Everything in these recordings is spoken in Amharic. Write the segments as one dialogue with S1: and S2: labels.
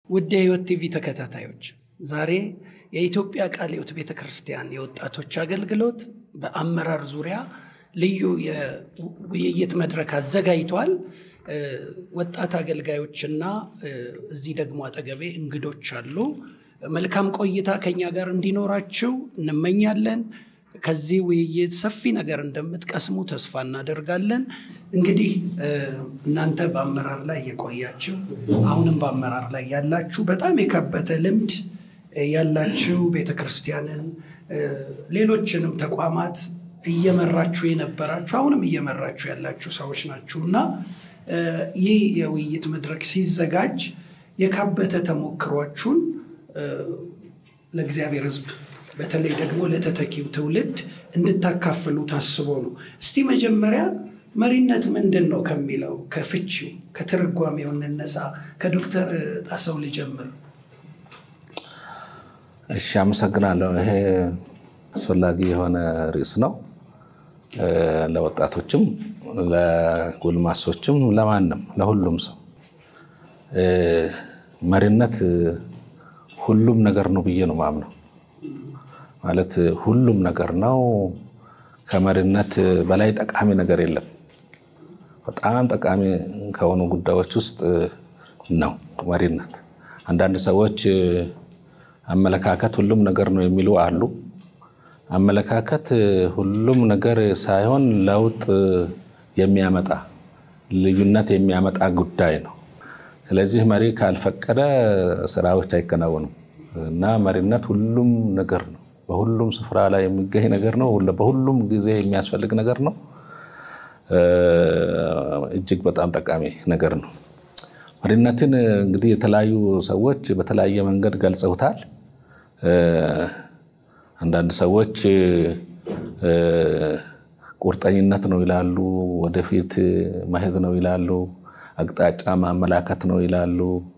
S1: ውድ የሕይወት ቲቪ ተከታታዮች ዛሬ የኢትዮጵያ ቃለ ሕይወት ቤተ ክርስቲያን የወጣቶች አገልግሎት በአመራር ዙሪያ ልዩ የውይይት መድረክ አዘጋጅቷል። ወጣት አገልጋዮችና እዚህ ደግሞ አጠገቤ እንግዶች አሉ። መልካም ቆይታ ከኛ ጋር እንዲኖራችሁ እንመኛለን። ከዚህ ውይይት ሰፊ ነገር እንደምትቀስሙ ተስፋ እናደርጋለን። እንግዲህ እናንተ በአመራር ላይ የቆያችሁ አሁንም በአመራር ላይ ያላችሁ በጣም የካበተ ልምድ ያላችሁ ቤተ ክርስቲያንን ሌሎችንም ተቋማት እየመራችሁ የነበራችሁ አሁንም እየመራችሁ ያላችሁ ሰዎች ናችሁ እና ይህ የውይይት መድረክ ሲዘጋጅ የካበተ ተሞክሯችሁን ለእግዚአብሔር ሕዝብ በተለይ ደግሞ ለተተኪው ትውልድ እንድታካፍሉ ታስቦ ነው። እስቲ መጀመሪያ መሪነት ምንድን ነው ከሚለው ከፍቺው ከትርጓሜው እንነሳ። ከዶክተር ጣሰው ልጀምር።
S2: እሺ፣ አመሰግናለሁ። ይሄ አስፈላጊ የሆነ ርዕስ ነው ለወጣቶችም፣ ለጎልማሶችም፣ ለማንም ለሁሉም ሰው መሪነት ሁሉም ነገር ነው ብዬ ነው ማምነው። ማለት ሁሉም ነገር ነው። ከመሪነት በላይ ጠቃሚ ነገር የለም። በጣም ጠቃሚ ከሆኑ ጉዳዮች ውስጥ ነው መሪነት። አንዳንድ ሰዎች አመለካከት ሁሉም ነገር ነው የሚሉ አሉ። አመለካከት ሁሉም ነገር ሳይሆን ለውጥ የሚያመጣ ልዩነት የሚያመጣ ጉዳይ ነው። ስለዚህ መሪ ካልፈቀደ ስራዎች አይከናወኑም እና መሪነት ሁሉም ነገር ነው። በሁሉም ስፍራ ላይ የሚገኝ ነገር ነው። በሁሉም ጊዜ የሚያስፈልግ ነገር ነው። እጅግ በጣም ጠቃሚ ነገር ነው። መሪነትን እንግዲህ የተለያዩ ሰዎች በተለያየ መንገድ ገልጸውታል። አንዳንድ ሰዎች ቁርጠኝነት ነው ይላሉ፣ ወደፊት መሄድ ነው ይላሉ፣ አቅጣጫ ማመላከት ነው ይላሉ፣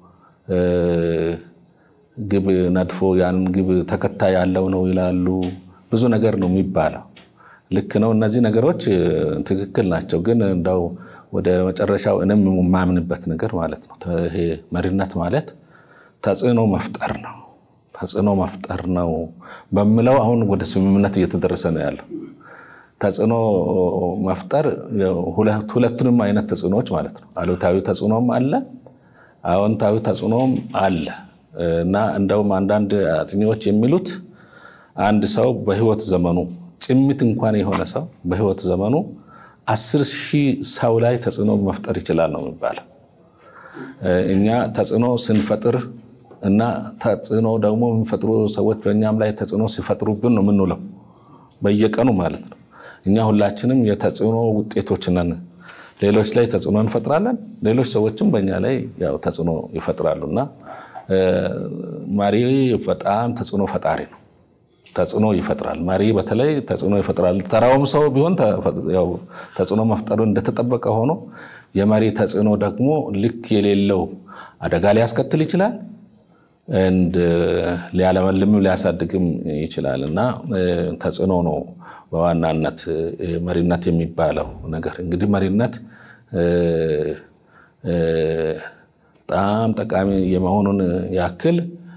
S2: ግብ ነድፎ ያንን ግብ ተከታይ ያለው ነው ይላሉ። ብዙ ነገር ነው የሚባለው። ልክ ነው። እነዚህ ነገሮች ትክክል ናቸው። ግን እንደው ወደ መጨረሻው እኔም የማምንበት ነገር ማለት ነው ይሄ መሪነት ማለት ተጽዕኖ መፍጠር ነው። ተጽዕኖ መፍጠር ነው በምለው አሁን ወደ ስምምነት እየተደረሰ ነው ያለው። ተጽዕኖ መፍጠር ሁለቱንም አይነት ተጽዕኖዎች ማለት ነው። አሉታዊ ተጽዕኖም አለ፣ አዎንታዊ ተጽዕኖም አለ እና እንደውም አንዳንድ አጥኚዎች የሚሉት አንድ ሰው በህይወት ዘመኑ ጭምት እንኳን የሆነ ሰው በህይወት ዘመኑ አስር ሺህ ሰው ላይ ተጽዕኖ መፍጠር ይችላል ነው የሚባለው። እኛ ተጽዕኖ ስንፈጥር እና ተጽዕኖ ደግሞ የሚፈጥሩ ሰዎች በእኛም ላይ ተጽዕኖ ሲፈጥሩብን ነው የምንውለው በየቀኑ ማለት ነው። እኛ ሁላችንም የተጽዕኖ ውጤቶች ነን። ሌሎች ላይ ተጽዕኖ እንፈጥራለን፣ ሌሎች ሰዎችም በእኛ ላይ ያው ተጽዕኖ ይፈጥራሉ እና መሪ በጣም ተጽዕኖ ፈጣሪ ነው። ተጽዕኖ ይፈጥራል። መሪ በተለይ ተጽዕኖ ይፈጥራል። ተራውም ሰው ቢሆን ተጽዕኖ መፍጠሩ እንደተጠበቀ ሆኖ የመሪ ተጽዕኖ ደግሞ ልክ የሌለው አደጋ ሊያስከትል ይችላል፣ ሊያለመልምም ሊያሳድግም ይችላል እና ተጽዕኖ ነው በዋናነት መሪነት የሚባለው ነገር። እንግዲህ መሪነት በጣም ጠቃሚ የመሆኑን ያክል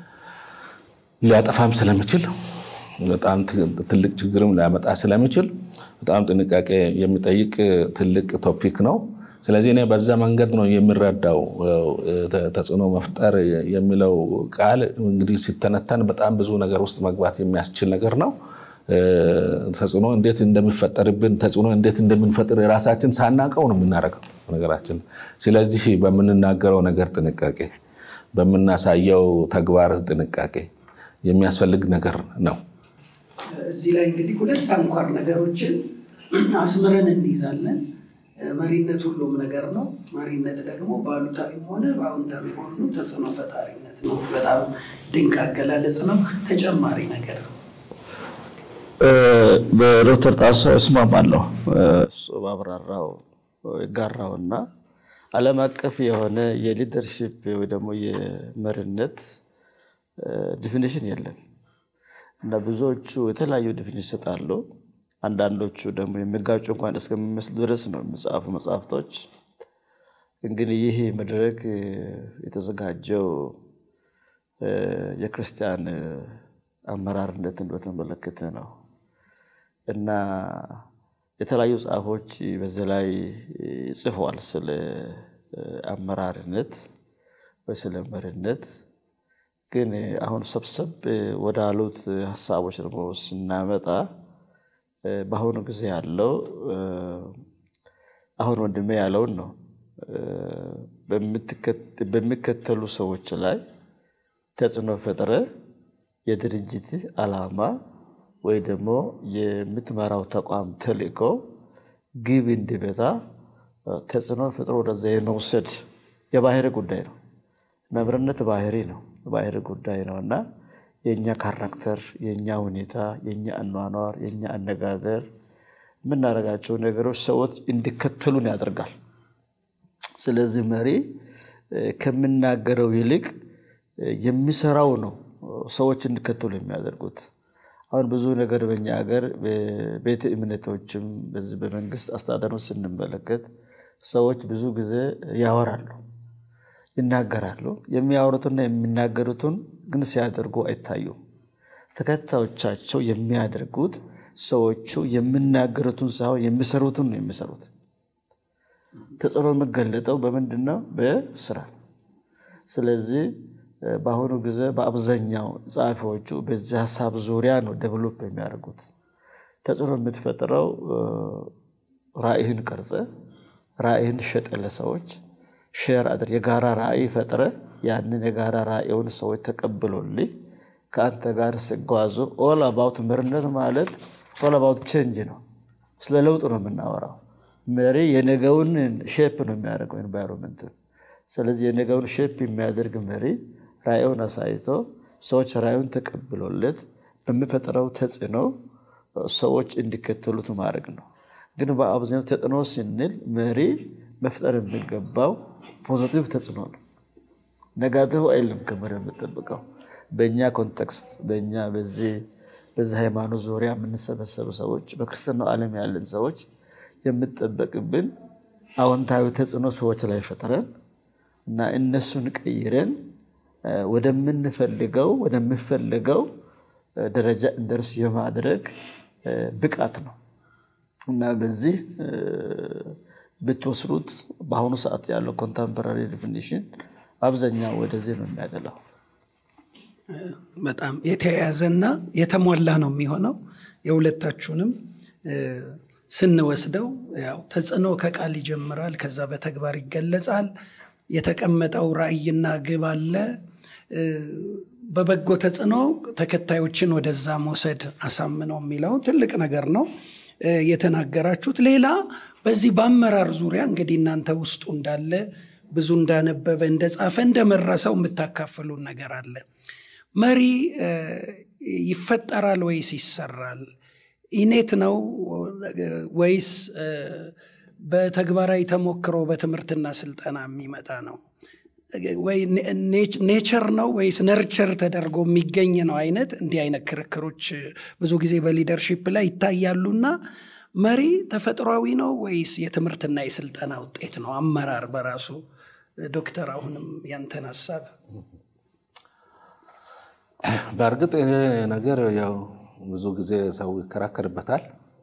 S2: ሊያጠፋም ስለሚችል በጣም ትልቅ ችግርም ሊያመጣ ስለሚችል በጣም ጥንቃቄ የሚጠይቅ ትልቅ ቶፒክ ነው። ስለዚህ እኔ በዛ መንገድ ነው የሚረዳው። ተጽዕኖ መፍጠር የሚለው ቃል እንግዲህ ሲተነተን በጣም ብዙ ነገር ውስጥ መግባት የሚያስችል ነገር ነው። ተጽዕኖ እንዴት እንደሚፈጠርብን ተጽዕኖ እንዴት እንደምንፈጥር የራሳችን ሳናቀው ነው የምናደርገው ነገራችን። ስለዚህ በምንናገረው ነገር ጥንቃቄ፣ በምናሳየው ተግባር ጥንቃቄ የሚያስፈልግ ነገር ነው።
S1: እዚህ ላይ እንግዲህ ሁለት አንኳር ነገሮችን አስምረን እንይዛለን። መሪነት ሁሉም ነገር ነው። መሪነት ደግሞ በአሉታዊም ሆነ በአዎንታዊ ሆኑ ተጽዕኖ ፈጣሪነት ነው። በጣም ድንቅ አገላለጽ ነው። ተጨማሪ ነገር
S3: በዶክተር ጣሰው እስማማለሁ። እሱ ባብራራው ይጋራውና ዓለም አቀፍ የሆነ የሊደርሺፕ ወይ ደግሞ የመሪነት ዲፊኒሽን የለም እና ብዙዎቹ የተለያዩ ዲፊኒሽን ይሰጣሉ። አንዳንዶቹ ደግሞ የሚጋጩ እንኳን እስከሚመስሉ ድረስ ነው የሚጻፉ መጽሐፍቶች። እንግዲህ ይህ መድረክ የተዘጋጀው የክርስቲያን አመራርነትን በተመለከተ ነው እና የተለያዩ ጸሐፎች በዚህ ላይ ጽፏል። ስለ አመራርነት ወይ ስለ መሪነት። ግን አሁን ሰብሰብ ወዳሉት ሀሳቦች ደግሞ ስናመጣ በአሁኑ ጊዜ ያለው አሁን ወንድሜ ያለውን ነው። በሚከተሉ ሰዎች ላይ ተጽዕኖ ፈጥረ የድርጅት ዓላማ ወይ ደግሞ የምትመራው ተቋም ተልእኮ ግብ እንዲመታ ተጽዕኖ ፈጥሮ ወደዛ የመውሰድ የባህሪ ጉዳይ ነው። መምርነት ባህሪ ነው፣ ባህሪ ጉዳይ ነው እና የእኛ ካራክተር፣ የእኛ ሁኔታ፣ የእኛ አኗኗር፣ የእኛ አነጋገር፣ የምናደርጋቸው ነገሮች ሰዎች እንዲከተሉን ያደርጋል። ስለዚህ መሪ ከምናገረው ይልቅ የሚሰራው ነው ሰዎች እንዲከተሉ የሚያደርጉት። አሁን ብዙ ነገር በኛ ሀገር ቤተ እምነቶችም በዚህ በመንግስት አስተዳደሮች ስንመለከት ሰዎች ብዙ ጊዜ ያወራሉ፣ ይናገራሉ። የሚያወሩትና የሚናገሩትን ግን ሲያደርጉ አይታዩም። ተከታዮቻቸው የሚያደርጉት ሰዎቹ የሚናገሩትን ሳይሆን የሚሰሩትን ነው የሚሰሩት። ተጽዕኖ የሚገለጠው በምንድን ነው? በስራ። ስለዚህ በአሁኑ ጊዜ በአብዛኛው ጸሐፊዎቹ በዚህ ሀሳብ ዙሪያ ነው ደብሎፕ የሚያደርጉት። ተጽዕኖ የምትፈጥረው ራዕይህን ቀርጸ ራዕይህን ሸጠ ለሰዎች ሼር አድር የጋራ ራዕይ ፈጥረ ያንን የጋራ ራዕዩን ሰዎች ተቀብሎልህ ከአንተ ጋር ሲጓዙ ኦል አባውት መሪነት ማለት ኦል አባውት ቼንጅ ነው። ስለ ለውጥ ነው የምናወራው። መሪ የነገውን ሼፕ ነው የሚያደርገው ኤንቫይሮንመንት። ስለዚህ የነገውን ሼፕ የሚያደርግ መሪ ራዕዩን አሳይቶ ሰዎች ራዕዩን ተቀብሎለት በሚፈጥረው ተጽዕኖ ሰዎች እንዲከተሉት ማድረግ ነው። ግን በአብዛኛው ተጽዕኖ ስንል መሪ መፍጠር የሚገባው ፖዚቲቭ ተጽዕኖ ነው። ነጋቲቭ አይልም ከመሪ የምጠብቀው። በእኛ ኮንቴክስት በእኛ በዚህ በዚህ ሃይማኖት ዙሪያ የምንሰበሰቡ ሰዎች በክርስትናው ዓለም ያለን ሰዎች የምጠበቅብን አዎንታዊ ተጽዕኖ ሰዎች ላይ ፈጥረን እና እነሱን ቀይረን ወደምንፈልገው ወደሚፈልገው ደረጃ እንደርስ የማድረግ ብቃት ነው እና በዚህ ብትወስዱት በአሁኑ ሰዓት ያለው ኮንተምፖራሪ ዲፊኒሽን አብዛኛው ወደዚህ ነው የሚያደላው።
S1: በጣም የተያያዘና የተሟላ ነው የሚሆነው። የሁለታችሁንም ስንወስደው ያው ተጽዕኖ ከቃል ይጀምራል፣ ከዛ በተግባር ይገለጻል። የተቀመጠው ራዕይና ግብ አለ። በበጎ ተጽዕኖ ተከታዮችን ወደዛ መውሰድ አሳምነው የሚለው ትልቅ ነገር ነው የተናገራችሁት። ሌላ በዚህ በአመራር ዙሪያ እንግዲህ እናንተ ውስጡ እንዳለ ብዙ እንዳነበበ እንደጻፈ እንደመራ ሰው የምታካፍሉን ነገር አለ። መሪ ይፈጠራል ወይስ ይሰራል? ኢኔት ነው ወይስ በተግባራዊ ተሞክሮ በትምህርትና ስልጠና የሚመጣ ነው? ወይ ኔቸር ነው ወይስ ነርቸር ተደርጎ የሚገኝ ነው? አይነት እንዲህ አይነት ክርክሮች ብዙ ጊዜ በሊደርሺፕ ላይ ይታያሉና መሪ ተፈጥሯዊ ነው ወይስ የትምህርትና የስልጠና ውጤት ነው? አመራር በራሱ ዶክተር፣ አሁንም ያንተን ሀሳብ።
S2: በእርግጥ ይሄ ነገር ያው ብዙ ጊዜ ሰው ይከራከርበታል።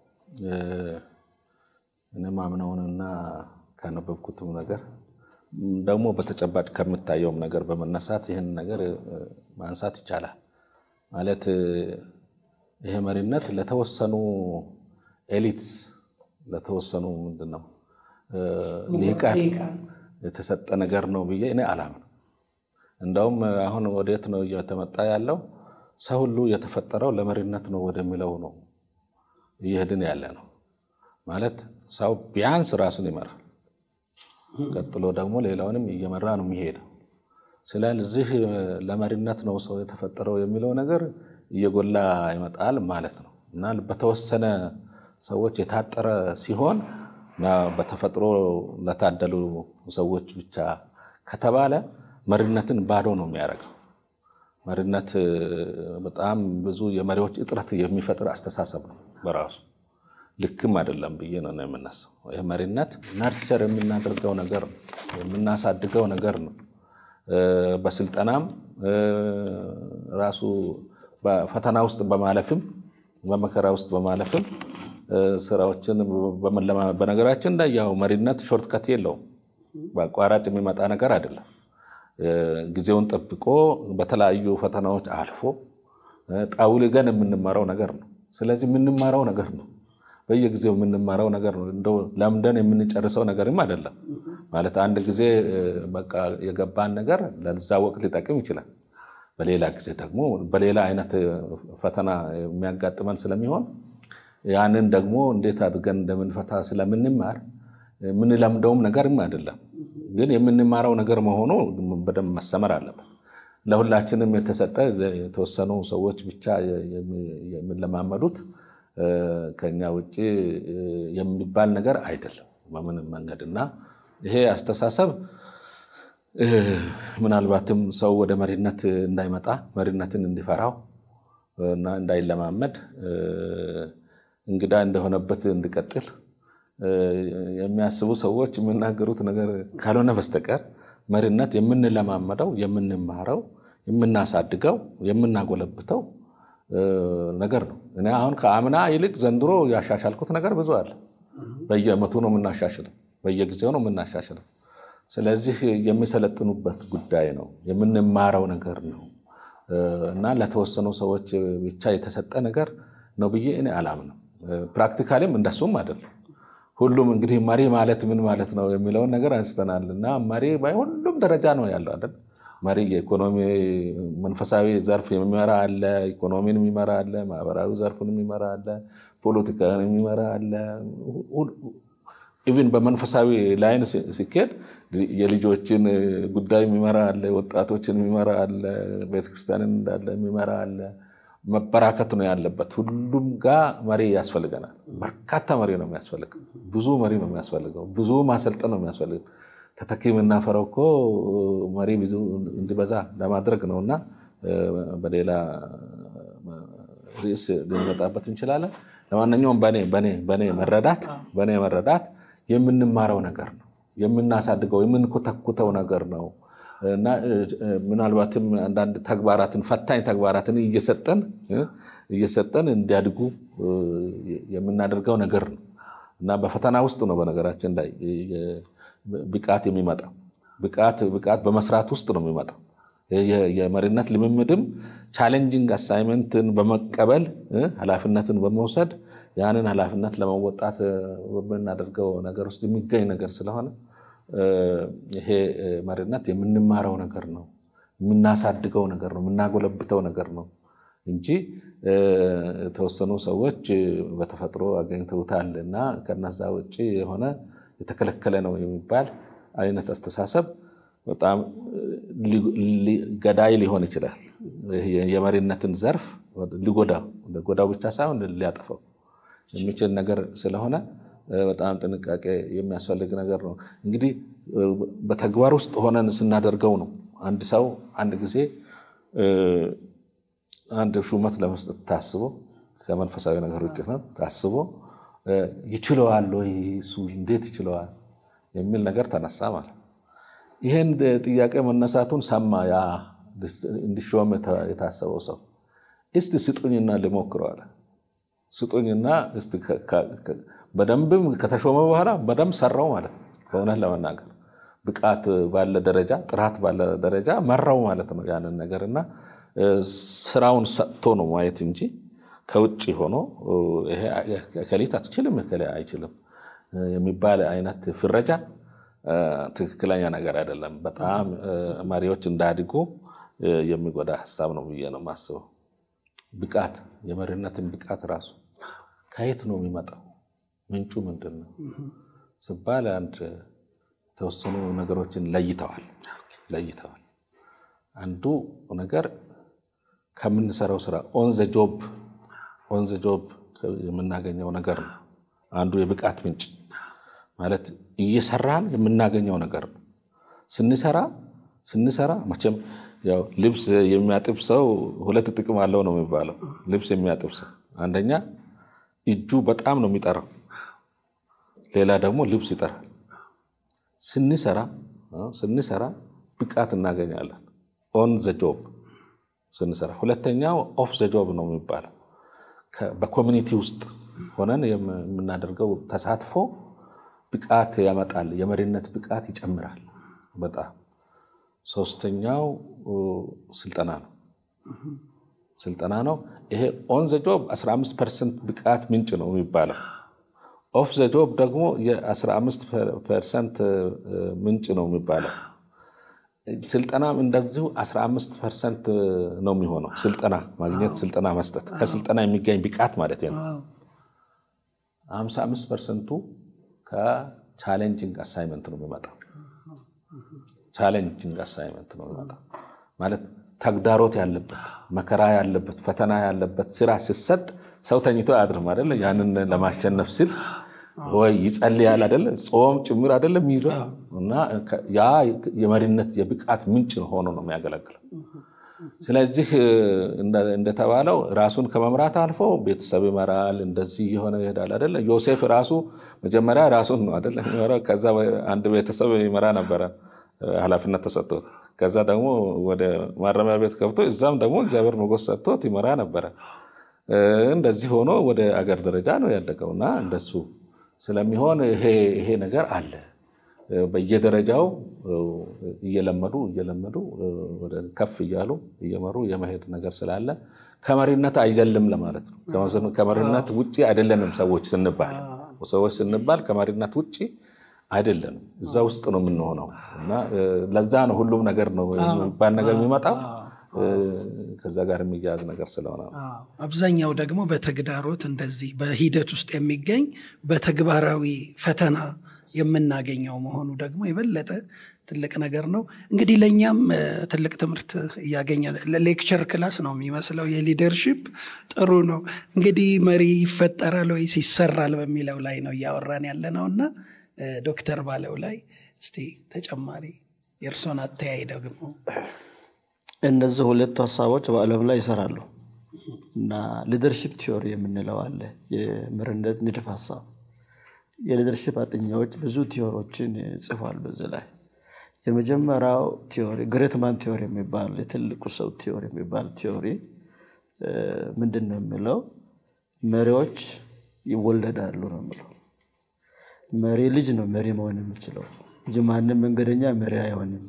S2: እኔ ማምነውንና ካነበብኩትም ነገር ደግሞ በተጨባጭ ከምታየውም ነገር በመነሳት ይህን ነገር ማንሳት ይቻላል። ማለት ይሄ መሪነት ለተወሰኑ ኤሊትስ ለተወሰኑ ምንድን ነው ሊቃን የተሰጠ ነገር ነው ብዬ እኔ አላምንም። እንደውም አሁን ወዴት ነው እየተመጣ ያለው? ሰው ሁሉ የተፈጠረው ለመሪነት ነው ወደሚለው ነው እየሄድን ያለ ነው። ማለት ሰው ቢያንስ ራሱን ይመራል፣ ቀጥሎ ደግሞ ሌላውንም እየመራ ነው የሚሄደው። ስለዚህ ለመሪነት ነው ሰው የተፈጠረው የሚለው ነገር እየጎላ ይመጣል ማለት ነው እና በተወሰነ ሰዎች የታጠረ ሲሆን በተፈጥሮ ለታደሉ ሰዎች ብቻ ከተባለ መሪነትን ባዶ ነው የሚያደርገው። መሪነት በጣም ብዙ የመሪዎች እጥረት የሚፈጥር አስተሳሰብ ነው በራሱ ልክም አይደለም ብዬ ነው የምነሳው። ይህ መሪነት ናርቸር የምናደርገው ነገር ነው፣ የምናሳድገው ነገር ነው። በስልጠናም ራሱ በፈተና ውስጥ በማለፍም በመከራ ውስጥ በማለፍም ስራዎችን በነገራችን ላይ ያው መሪነት ሾርትከት የለውም። በአቋራጭ የሚመጣ ነገር አይደለም። ጊዜውን ጠብቆ በተለያዩ ፈተናዎች አልፎ ጠውልገን የምንማረው ነገር ነው። ስለዚህ የምንማረው ነገር ነው። በየጊዜው የምንማረው ነገር ነው። እንደው ለምደን የምንጨርሰው ነገርም አይደለም። ማለት አንድ ጊዜ በቃ የገባን ነገር ለዛ ወቅት ሊጠቅም ይችላል። በሌላ ጊዜ ደግሞ በሌላ አይነት ፈተና የሚያጋጥመን ስለሚሆን ያንን ደግሞ እንዴት አድርገን እንደምንፈታ ስለምንማር የምንለምደውም ነገርም አይደለም። ግን የምንማረው ነገር መሆኑ በደንብ መሰመር አለበት። ለሁላችንም የተሰጠ የተወሰኑ ሰዎች ብቻ የሚለማመዱት ከኛ ውጭ የሚባል ነገር አይደለም በምንም መንገድ እና ይሄ አስተሳሰብ ምናልባትም ሰው ወደ መሪነት እንዳይመጣ መሪነትን እንዲፈራው እና እንዳይለማመድ እንግዳ እንደሆነበት እንዲቀጥል የሚያስቡ ሰዎች የሚናገሩት ነገር ካልሆነ በስተቀር መሪነት የምንለማመደው፣ የምንማረው፣ የምናሳድገው፣ የምናጎለብተው ነገር ነው። እኔ አሁን ከአምና ይልቅ ዘንድሮ ያሻሻልኩት ነገር ብዙ አለ። በየዓመቱ ነው የምናሻሽለው፣ በየጊዜው ነው የምናሻሽለው። ስለዚህ የሚሰለጥኑበት ጉዳይ ነው፣ የምንማረው ነገር ነው እና ለተወሰኑ ሰዎች ብቻ የተሰጠ ነገር ነው ብዬ እኔ አላምንም። ፕራክቲካሊም እንደሱም አይደለም። ሁሉም እንግዲህ መሪ ማለት ምን ማለት ነው የሚለውን ነገር አንስተናል እና መሪ በሁሉም ደረጃ ነው ያለው አይደል? መሪ የኢኮኖሚ መንፈሳዊ ዘርፍ የሚመራ አለ፣ ኢኮኖሚን የሚመራ አለ፣ ማህበራዊ ዘርፉን የሚመራ አለ፣ ፖለቲካን የሚመራ አለ። ኢቭን በመንፈሳዊ ላይን ሲኬድ የልጆችን ጉዳይ የሚመራ አለ፣ ወጣቶችን የሚመራ አለ፣ ቤተክርስቲያንን እንዳለ የሚመራ አለ። መበራከት ነው ያለበት። ሁሉም ጋር መሪ ያስፈልገናል። በርካታ መሪ ነው የሚያስፈልገው። ብዙ መሪ ነው የሚያስፈልገው። ብዙ ማሰልጠን ነው የሚያስፈልገው። ተተኪ የምናፈረው እኮ መሪ ብዙ እንዲበዛ ለማድረግ ነው እና በሌላ ርዕስ ልንመጣበት እንችላለን። ለማንኛውም በኔ መረዳት በኔ መረዳት የምንማረው ነገር ነው፣ የምናሳድገው የምንኮተኩተው ነገር ነው እና ምናልባትም አንዳንድ ተግባራትን ፈታኝ ተግባራትን እየሰጠን እየሰጠን እንዲያድጉ የምናደርገው ነገር ነው እና በፈተና ውስጥ ነው በነገራችን ላይ ብቃት የሚመጣው። ብቃት ብቃት በመስራት ውስጥ ነው የሚመጣው። የመሪነት ልምምድም ቻሌንጂንግ አሳይመንትን በመቀበል ኃላፊነትን በመውሰድ ያንን ኃላፊነት ለመወጣት በምናደርገው ነገር ውስጥ የሚገኝ ነገር ስለሆነ ይሄ መሪነት የምንማረው ነገር ነው፣ የምናሳድገው ነገር ነው፣ የምናጎለብተው ነገር ነው እንጂ የተወሰኑ ሰዎች በተፈጥሮ አገኝተውታል እና ከነዛ ውጭ የሆነ የተከለከለ ነው የሚባል አይነት አስተሳሰብ በጣም ገዳይ ሊሆን ይችላል። የመሪነትን ዘርፍ ሊጎዳው ሊጎዳው ብቻ ሳይሆን ሊያጠፋው የሚችል ነገር ስለሆነ በጣም ጥንቃቄ የሚያስፈልግ ነገር ነው። እንግዲህ በተግባር ውስጥ ሆነን ስናደርገው ነው። አንድ ሰው አንድ ጊዜ አንድ ሹመት ለመስጠት ታስቦ ከመንፈሳዊ ነገር ውጭ ነው ታስቦ ይችለዋል ወይ እሱ እንዴት ይችለዋል የሚል ነገር ተነሳ ማለት ይህን ጥያቄ መነሳቱን ሰማ ያ እንዲሾም የታሰበው ሰው እስቲ ስጡኝና ልሞክረው አለ። ስጡኝና እስቲ በደንብም ከተሾመ በኋላ በደንብ ሰራው ማለት ነው። በእውነት ለመናገር ብቃት ባለ ደረጃ ጥራት ባለ ደረጃ መራው ማለት ነው ያንን ነገር እና ስራውን ሰጥቶ ነው ማየት እንጂ ከውጭ ሆኖ ከሊት አትችልም ከላይ አይችልም የሚባል አይነት ፍረጃ ትክክለኛ ነገር አይደለም። በጣም መሪዎች እንዳያድጉ የሚጎዳ ሀሳብ ነው ብዬ ነው የማስበው። ብቃት የመሪነትን ብቃት ራሱ ከየት ነው የሚመጣው? ምንጩ ምንድን ነው ስባል አንድ የተወሰኑ ነገሮችን ለይተዋል ለይተዋል። አንዱ ነገር ከምንሰራው ስራ ኦን ዘ ጆብ ኦን ዘ ጆብ የምናገኘው ነገር ነው። አንዱ የብቃት ምንጭ ማለት እየሰራን የምናገኘው ነገር ነው። ስንሰራ ስንሰራ መቼም ያው ልብስ የሚያጥብ ሰው ሁለት ጥቅም አለው ነው የሚባለው። ልብስ የሚያጥብ ሰው አንደኛ እጁ በጣም ነው የሚጠራው፣ ሌላ ደግሞ ልብስ ይጠራል። ስንሰራ ስንሰራ ብቃት እናገኛለን። ኦን ዘ ጆብ ስንሰራ፣ ሁለተኛው ኦፍ ዘ ጆብ ነው የሚባለው በኮሚኒቲ ውስጥ ሆነን የምናደርገው ተሳትፎ ብቃት ያመጣል፣ የመሪነት ብቃት ይጨምራል በጣም። ሶስተኛው ስልጠና ነው ስልጠና ነው። ይሄ ኦን ዘ ጆብ 15 ፐርሰንት ብቃት ምንጭ ነው የሚባለው። ኦፍ ዘ ጆብ ደግሞ የ15 ፐርሰንት ምንጭ ነው የሚባለው። ስልጠናም እንደዚሁ 15 ፐርሰንት ነው የሚሆነው። ስልጠና ማግኘት፣ ስልጠና መስጠት፣ ከስልጠና የሚገኝ ብቃት ማለት ነው። 55 ፐርሰንቱ ከቻሌንጂንግ አሳይመንት ነው የሚመጣው። ቻሌንጂንግ አሳይመንት ነው የሚመጣው ማለት ተግዳሮት ያለበት መከራ ያለበት ፈተና ያለበት ስራ ሲሰጥ ሰው ተኝቶ አያድርም አይደለ? ያንን ለማሸነፍ ሲል ወይ ይጸልያል አይደለ? ጾም ጭምር አይደለም ይይዘው እና ያ የመሪነት የብቃት ምንጭ ሆኖ ነው የሚያገለግለው። ስለዚህ እንደተባለው ራሱን ከመምራት አልፎ ቤተሰብ ይመራል። እንደዚህ የሆነ ይሄዳል አይደለ? ዮሴፍ ራሱ መጀመሪያ ራሱን ነው አይደለ የሚመራው። ከዛ አንድ ቤተሰብ ይመራ ነበረ ኃላፊነት ተሰጥቶት ከዛ ደግሞ ወደ ማረሚያ ቤት ገብቶ እዛም ደግሞ እግዚአብሔር ሞገስ ሰጥቶት ይመራ ነበረ። እንደዚህ ሆኖ ወደ አገር ደረጃ ነው ያደገው እና እንደሱ ስለሚሆን ይሄ ነገር አለ። በየደረጃው እየለመዱ እየለመዱ ወደ ከፍ እያሉ እየመሩ የመሄድ ነገር ስላለ ከመሪነት አይዘልም ለማለት ነው። ከመሪነት ውጭ አይደለንም ሰዎች ስንባል ሰዎች ስንባል ከመሪነት ውጭ አይደለንም እዛ ውስጥ ነው የምንሆነው እና ለዛ ነው ሁሉም ነገር ነው የሚባል ነገር የሚመጣው ከዛ ጋር የሚያያዝ ነገር ስለሆነ
S1: አብዛኛው ደግሞ በተግዳሮት እንደዚህ በሂደት ውስጥ የሚገኝ በተግባራዊ ፈተና የምናገኘው መሆኑ ደግሞ የበለጠ ትልቅ ነገር ነው። እንግዲህ ለእኛም ትልቅ ትምህርት እያገኘ ሌክቸር ክላስ ነው የሚመስለው። የሊደርሺፕ ጥሩ ነው እንግዲህ መሪ ይፈጠራል ወይስ ይሰራል በሚለው ላይ ነው እያወራን ያለ ነው እና ዶክተር ባለው ላይ እስቲ ተጨማሪ የእርሶን አተያይ ደግሞ
S3: እነዚህ ሁለቱ ሀሳቦች በዓለም ላይ ይሰራሉ እና ሊደርሽፕ ቲዮሪ የምንለው አለ። የመሪነት ንድፍ ሀሳብ የሊደርሽፕ አጥኚዎች ብዙ ቲዮሪዎችን ጽፏል። በዚህ ላይ የመጀመሪያው ቲዮሪ ግሬትማን ቲዮሪ የሚባል የትልቁ ሰው ቲዮሪ የሚባል ቲዮሪ ምንድን ነው የሚለው መሪዎች ይወለዳሉ ነው የሚለው መሪ ልጅ ነው መሪ መሆን የሚችለው እንጂ ማንም መንገደኛ መሪ አይሆንም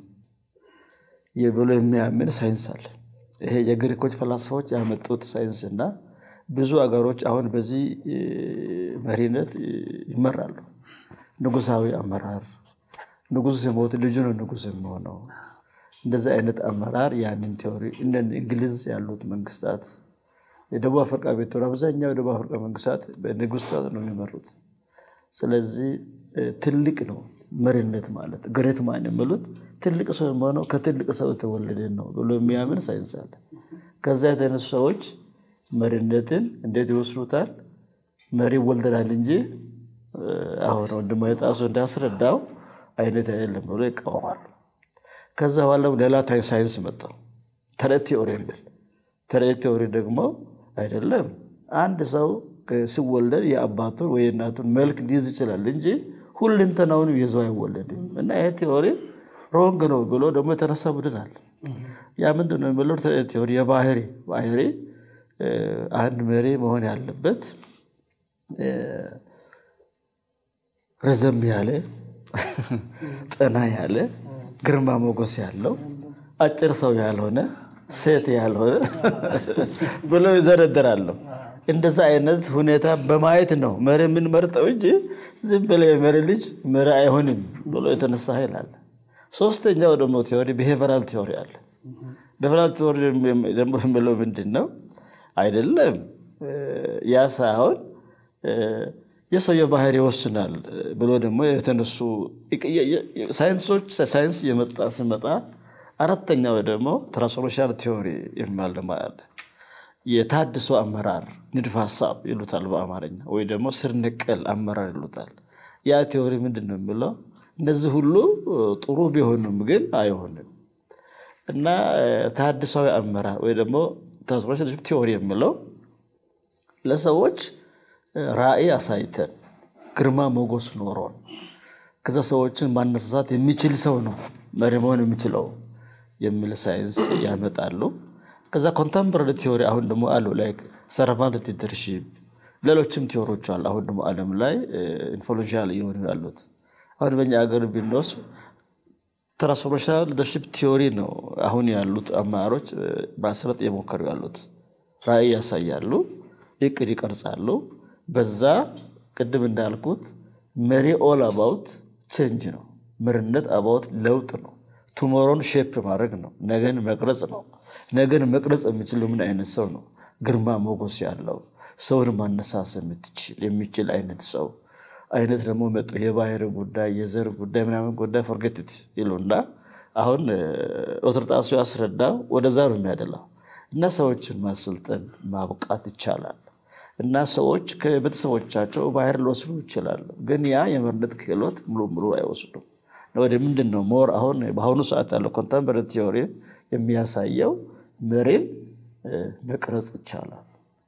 S3: ብሎ የሚያምን ሳይንስ አለ። ይሄ የግሪኮች ፈላስፋዎች ያመጡት ሳይንስ እና ብዙ አገሮች አሁን በዚህ መሪነት ይመራሉ። ንጉሳዊ አመራር፣ ንጉስ ሲሞት ልጁ ነው ንጉስ የሚሆነው። እንደዚህ አይነት አመራር ያንን ቴዎሪ እነ እንግሊዝ ያሉት መንግስታት፣ የደቡብ አፍሪካ ቤቶች አብዛኛው የደቡብ አፍሪካ መንግስታት በንጉስታት ነው የሚመሩት። ስለዚህ ትልቅ ነው መሪነት ማለት ግሬት ማን የሚሉት ትልቅ ሰው የሆነው ከትልቅ ሰው የተወለደ ነው ብሎ የሚያምን ሳይንስ አለ። ከዛ የተነሱ ሰዎች መሪነትን እንዴት ይወስዱታል? መሪ ይወልደናል እንጂ አሁን ወንድሞ የጣሱ እንዳስረዳው አይነት አይደለም ብሎ ይቃወማሉ። ከዛ በኋላ ሌላ ሳይንስ መጣው ተረት ቴዎሪ የሚል ተረት ቴዎሪ ደግሞ አይደለም አንድ ሰው ሲወለድ የአባቱን ወይ የእናቱን መልክ ሊይዝ ይችላል እንጂ ሁለንተናውን ይዞ አይወለድም። እና ይሄ ቴዎሪ ሮንግ ነው ብሎ ደግሞ የተነሳ ቡድን አለ። ያ ምንድን ነው የሚለው ቴዎሪ የባህሪ ባህሪ አንድ መሪ መሆን ያለበት ረዘም ያለ ጠና ያለ ግርማ ሞገስ ያለው አጭር ሰው ያልሆነ ሴት ያልሆነ ብሎ ይዘረደራለሁ። እንደዛ አይነት ሁኔታ በማየት ነው መሪ የምንመርጠው እንጂ ዝም ብለ የመሪ ልጅ መሪ አይሆንም ብሎ የተነሳ ኃይል አለ። ሶስተኛው ደግሞ ቴዎሪ ብሄቨራል ቴዎሪ አለ። ብሄቨራል ቴዎሪ ደግሞ የሚለው ምንድን ነው? አይደለም ያ ሳይሆን የሰውየው ባህሪ ይወስናል ብሎ ደግሞ የተነሱ ሳይንሶች ሳይንስ የመጣ ሲመጣ አራተኛው ደግሞ ትራንስፎርሜሽናል ቲዎሪ የሚባል ደግሞ አለ። የታድሶ አመራር ንድፍ ሀሳብ ይሉታል በአማርኛ ወይ ደግሞ ስር ነቀል አመራር ይሉታል። ያ ቴዎሪ ምንድን ነው የሚለው እነዚህ ሁሉ ጥሩ ቢሆኑም ግን አይሆንም እና ታድሳዊ አመራር ወይ ደግሞ ትራንስፎርሜሽን ቲዎሪ የሚለው ለሰዎች ራዕይ አሳይተን ግርማ ሞገስ ኖሮን ከዛ ሰዎችን ማነሳሳት የሚችል ሰው ነው መሪ መሆን የሚችለው የሚል ሳይንስ ያመጣሉ። ከዛ ኮንተምፖራሪ ቲዎሪ አሁን ደግሞ አሉ ላይክ ሰርቫንት ሊደርሺፕ ሌሎችም ቲዎሪዎች አሉ። አሁን ደግሞ ዓለም ላይ ኢንፍሉዌንሻል እየሆኑ ያሉት አሁን በኛ ሀገር ቢንወስድ ትራንስፎርሜሽናል ሊደርሺፕ ቲዎሪ ነው አሁን ያሉት አመራሮች ማስረጥ እየሞከሩ ያሉት። ራዕይ ያሳያሉ፣ እቅድ ይቀርጻሉ። በዛ ቅድም እንዳልኩት መሪ ኦል አባውት ቼንጅ ነው። መሪነት አባውት ለውጥ ነው። ቱሞሮን ሼፕ ማድረግ ነው። ነገን መቅረጽ ነው። ነገን መቅረጽ የሚችል ምን አይነት ሰው ነው? ግርማ ሞገስ ያለው ሰውን ማነሳስ የሚችል አይነት ሰው አይነት ደግሞ መጡ። የባህር ጉዳይ የዘር ጉዳይ ምናምን ጉዳይ ፎርጌትት ይሉና አሁን ኦትርጣሱ ያስረዳው ወደዛ ነው የሚያደላው እና ሰዎችን ማሰልጠን ማብቃት ይቻላል። እና ሰዎች ከቤተሰቦቻቸው ባህር ሊወስዱ ይችላሉ። ግን ያ የመሪነት ክህሎት ሙሉ ሙሉ አይወስዱም። ወደ ምንድን ነው ሞር አሁን በአሁኑ ሰዓት ያለው ኮንተምፖራሪ ቲዎሪ የሚያሳየው መሪን መቅረጽ ይቻላል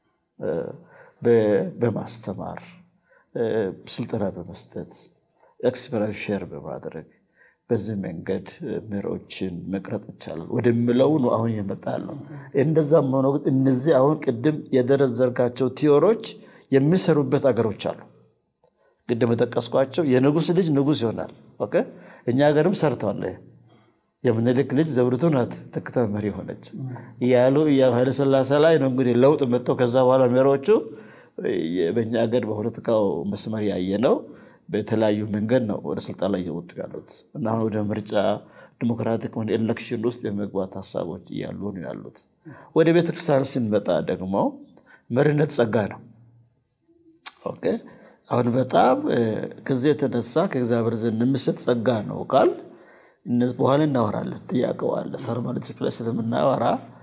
S3: በማስተማር ስልጠና በመስጠት ኤክስፐሪንስ ሼር በማድረግ በዚህ መንገድ መሪዎችን መቅረጥ ይቻላል ወደሚለው ነው አሁን የመጣ ነው። እንደዛም ሆኖ ግን እነዚህ አሁን ቅድም የደረዘርካቸው ቲዎሮች የሚሰሩበት አገሮች አሉ። ቅድም የጠቀስኳቸው የንጉስ ልጅ ንጉስ ይሆናል። ኦኬ እኛ ሀገርም ሰርተዋል። የምኒልክ ልጅ ዘውዲቱ ናት ተክታ መሪ ሆነች እያሉ ኃይለ ሥላሴ ላይ ነው እንግዲህ ለውጥ መጥተው ከዛ በኋላ መሪዎቹ በእኛ ሀገር በፖለቲካው መስመር ያየ ነው። በተለያዩ መንገድ ነው ወደ ስልጣን ላይ እየወጡ ያሉት እና አሁን ወደ ምርጫ ዲሞክራቲክ ኤሌክሽን ውስጥ የመግባት ሀሳቦች እያሉ ነው ያሉት። ወደ ቤተክርስቲያን ስንመጣ ደግሞ መሪነት ጸጋ ነው። ኦኬ አሁን በጣም ከዚህ የተነሳ ከእግዚአብሔር ዘንድ የሚሰጥ ጸጋ ነው ቃል በኋላ እናወራለን። ጥያቄው አለ ሰርማለች ላይ ስለምናወራ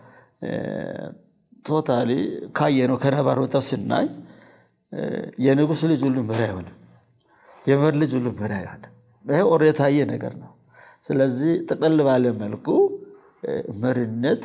S3: ቶታሊ ካየነው ከነባሮታ ስናይ የንጉስ ልጅ ሁሉ መሪ አይሆንም። የመሪ ልጅ ሁሉ መሪ አይሆንም። ይሄ ኦር የታየ ነገር ነው። ስለዚህ ጠቅለል ባለ መልኩ መሪነት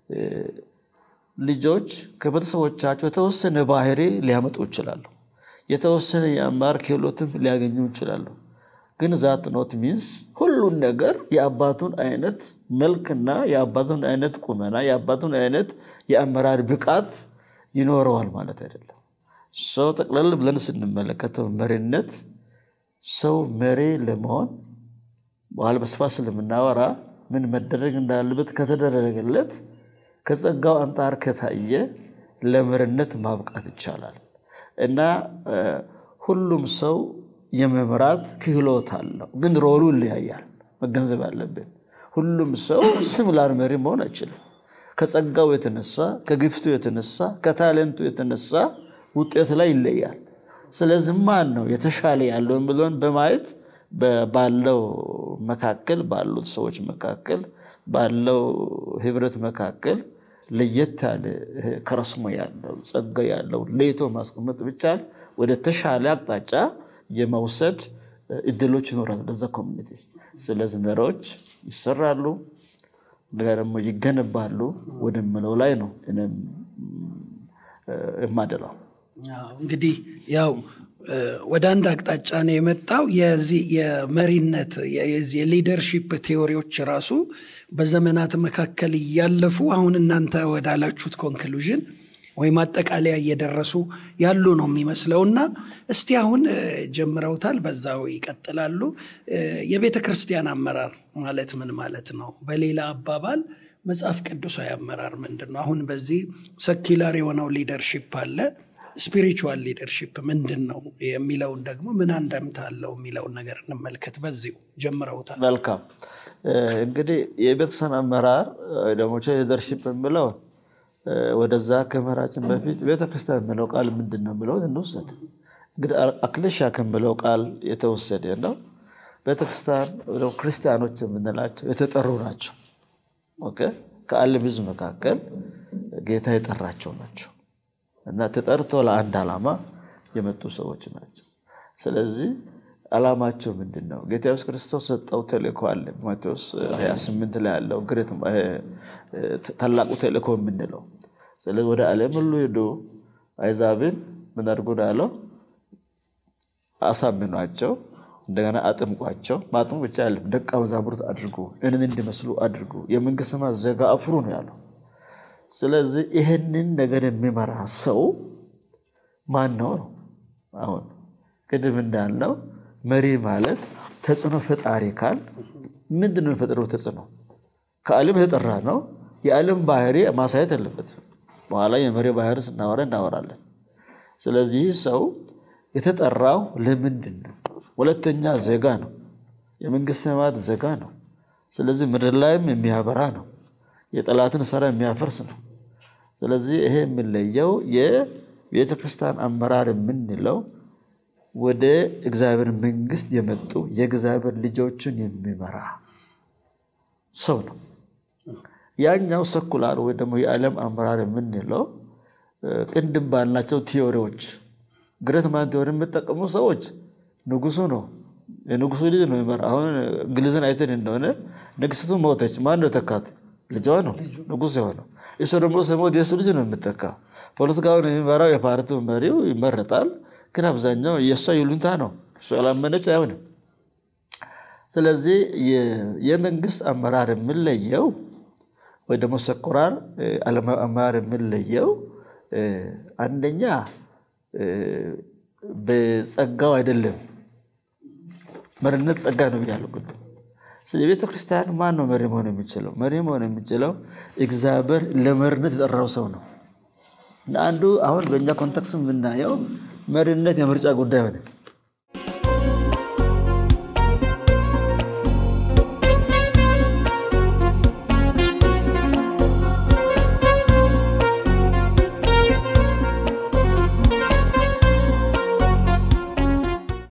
S3: ልጆች ከቤተሰቦቻቸው የተወሰነ ባህሪ ሊያመጡ ይችላሉ። የተወሰነ የአመራር ክህሎትም ሊያገኙ ይችላሉ። ግን ዛት ኖት ሚንስ ሁሉን ነገር የአባቱን አይነት መልክና የአባቱን አይነት ቁመና የአባቱን አይነት የአመራር ብቃት ይኖረዋል ማለት አይደለም። ሰው ጠቅለል ብለን ስንመለከተው መሪነት ሰው መሪ ለመሆን በኋላ በስፋት ስለምናወራ ምን መደረግ እንዳለበት ከተደረገለት ከጸጋው አንጻር ከታየ ለመሪነት ማብቃት ይቻላል እና ሁሉም ሰው የመምራት ክህሎት አለው። ግን ሮሉ ይለያያል። መገንዘብ አለብን። ሁሉም ሰው ስምላር መሪ መሆን አይችልም። ከጸጋው የተነሳ ከግፍቱ የተነሳ ከታሌንቱ የተነሳ ውጤት ላይ ይለያል። ስለዚህ ማን ነው የተሻለ ያለው ብሎን በማየት ባለው መካከል ባሉት ሰዎች መካከል ባለው ህብረት መካከል ለየት ያለ ከረስሞ ያለው ጸጋ ያለው ለይቶ ማስቀመጥ ብቻል ወደ ተሻለ አቅጣጫ የመውሰድ እድሎች ይኖራሉ በዛ ኮሚኒቲ። ስለዚህ መሪዎች ይሰራሉ፣ እንደጋ ደግሞ ይገነባሉ ወደምለው ላይ ነው እኔም የማደላው።
S1: እንግዲህ ያው ወደ አንድ አቅጣጫ ነው የመጣው። የዚህ የመሪነት የዚህ የሊደርሺፕ ቴዎሪዎች ራሱ በዘመናት መካከል እያለፉ አሁን እናንተ ወዳላችሁት ኮንክሉዥን ወይም አጠቃለያ እየደረሱ ያሉ ነው የሚመስለው እና እስቲ አሁን ጀምረውታል፣ በዛው ይቀጥላሉ። የቤተ ክርስቲያን አመራር ማለት ምን ማለት ነው? በሌላ አባባል መጽሐፍ ቅዱሳዊ አመራር ምንድን ነው? አሁን በዚህ ሰኪላር የሆነው ሊደርሺፕ አለ ስፒሪቹዋል ሊደርሺፕ ምንድን ነው የሚለውን ደግሞ ምን አንደምታ አለው የሚለውን ነገር እንመልከት። በዚሁ ጀምረውታል።
S3: መልካም እንግዲህ የቤተክርስቲያን አመራር ደግሞ ሊደርሺፕ የሚለው ወደዛ ከመራችን በፊት ቤተክርስቲያን የምለው ቃል ምንድን ነው ብለውን እንውሰድ። እንግዲህ አክሌሻ ከምለው ቃል የተወሰደ ነው። ቤተክርስቲያን ክርስቲያኖች የምንላቸው የተጠሩ ናቸው። ከዓለም ሕዝብ መካከል ጌታ የጠራቸው ናቸው እና ተጠርቶ ለአንድ ዓላማ የመጡ ሰዎች ናቸው። ስለዚህ ዓላማቸው ምንድን ነው? ጌታ ኢየሱስ ክርስቶስ ሰጠው ተልእኮ አለ። ማቴዎስ 28 ላይ ያለው ታላቁ ተልእኮ የምንለው ስለዚህ ወደ ዓለም ሁሉ ሄዱ፣ አሕዛብን ምን አድርጉ አለው? አሳምኗቸው፣ እንደገና አጥምቋቸው። ማጥሙ ብቻ ያለም ደቀ መዛሙርት አድርጉ፣ እኔን እንዲመስሉ አድርጉ፣ የመንግስት ሰማያት ዜጋ አፍሩ ነው ያለው። ስለዚህ ይህንን ነገር የሚመራ ሰው ማን ነው ነው? አሁን ቅድም እንዳልነው መሪ ማለት ተጽዕኖ ፈጣሪ ካል ምንድን ነው የፈጠረው ተጽዕኖ? ከዓለም የተጠራ ነው። የዓለም ባህሪ ማሳየት አለበትም። በኋላ የመሪ ባህሪ ስናወራ እናወራለን። ስለዚህ ሰው የተጠራው ለምንድን ነው? ሁለተኛ ዜጋ ነው። የመንግስት ሰማያት ዜጋ ነው። ስለዚህ ምድር ላይም የሚያበራ ነው። የጠላትን ስራ የሚያፈርስ ነው። ስለዚህ ይሄ የሚለየው የቤተ ክርስቲያን አመራር የምንለው ወደ እግዚአብሔር መንግስት የመጡ የእግዚአብሔር ልጆችን የሚመራ ሰው ነው። ያኛው ሰኩላር ወይ ደግሞ የዓለም አመራር የምንለው ቅንድም ባልናቸው ቲዎሪዎች ግረት ማን ቲዎሪ የሚጠቀሙ ሰዎች ንጉሱ ነው የንጉሱ ልጅ ነው የሚመራ። አሁን እንግሊዝን አይተን እንደሆነ ንግስቱ ሞተች። ማን ነው ተካት? ልጇ ነው ንጉስ የሆነው። እሱ ደግሞ ሲሞት የሱ ልጅ ነው የምጠካ። ፖለቲካውን የሚመራው የፓርቲው መሪው ይመረጣል። ግን አብዛኛው የእሷ ይሉንታ ነው። እሱ ያላመነች አይሆንም። ስለዚህ የመንግስት አመራር የምንለየው ወይ ደግሞ ሰኩላር አመራር የምንለየው አንደኛ በጸጋው አይደለም። መሪነት ጸጋ ነው ብያለሁ ቅድም። ስለዚህ ቤተ ክርስቲያን ማን ነው መሪ መሆን የሚችለው? መሪ መሆን የሚችለው እግዚአብሔር ለመሪነት የጠራው ሰው ነው። አንዱ አሁን በእኛ ኮንቴክስት የምናየው መሪነት የምርጫ ጉዳይ ሆነ።